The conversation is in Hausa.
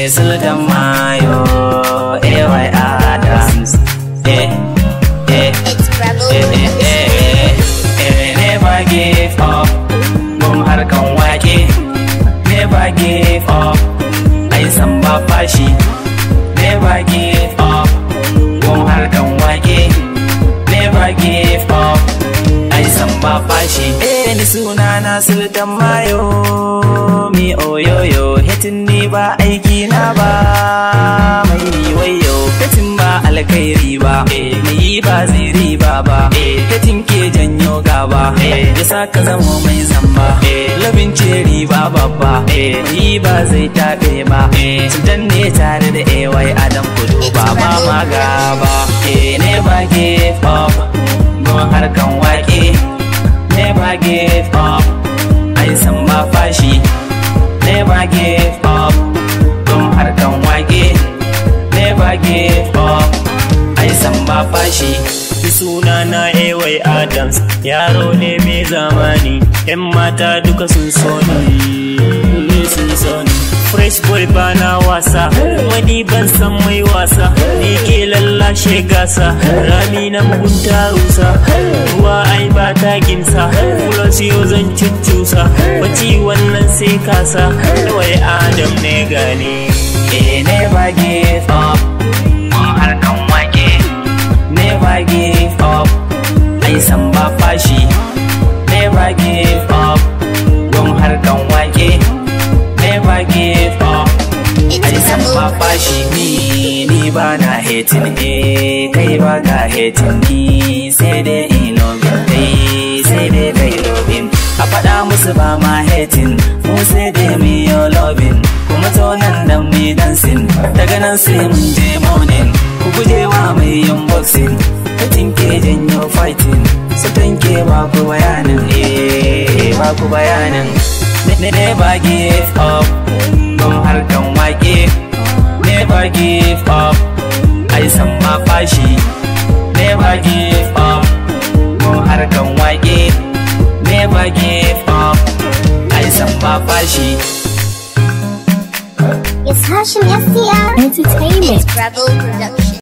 sultan mayo ay adams eh eh It's Rebel eh eh eh eh never give up gun harkan wake never give up ai san ba fashi never give up gun harkan wake never give up ai san ba fashi eh ni suna na sultan mayo mi oyoyo hetin ni ba aiki na ba mai wayo hetin ba alkhairi ba eh ni ba zai riba ba eh hetin ke janyo gaba eh yasa ka zama mai zamba eh labin ce riba babba eh ni ba zai tabe ba eh dan ne tare da ay adam kudu ba ma ma gaba eh never give up gon harkan wake never give up ai san ba fashi never give up gon harkan wake never give up ai san ba fashi suna na Ewai Adams yaro ne mai zamani yan mata duka sun so ni sun so ni fresh boy bana wasa wani ban san mai wasa ni ke lallashe gasa rami na mugunta rusa ruwa ai ba ta ginsa plus yau zan cuccusa bacci wannan sai kasa Ewai Adam ne gani eh never give up gon harkan wake never give up ai san ba fashi never give up gon harkan wake never give up ai It's san ba Rebel fashi ni ni ba na hating eh kai ba ka hating ni sai dai in loving kai sai dai kai loving a faɗa musu ba ma hating mu sai dai mu yo loving kuma to nan dan mu yi dancing daga nan sai mun je morning ku guje wa mai yin boxing hating ke janyo fighting su tanke ba ku bayanin eh ba ku bayanin ne never give up don harkan wake never give up ai san ma fashi never give up don harkan wake never give up ai san ma fashi It's Hashim FDR Entertainment. It's Rebel Production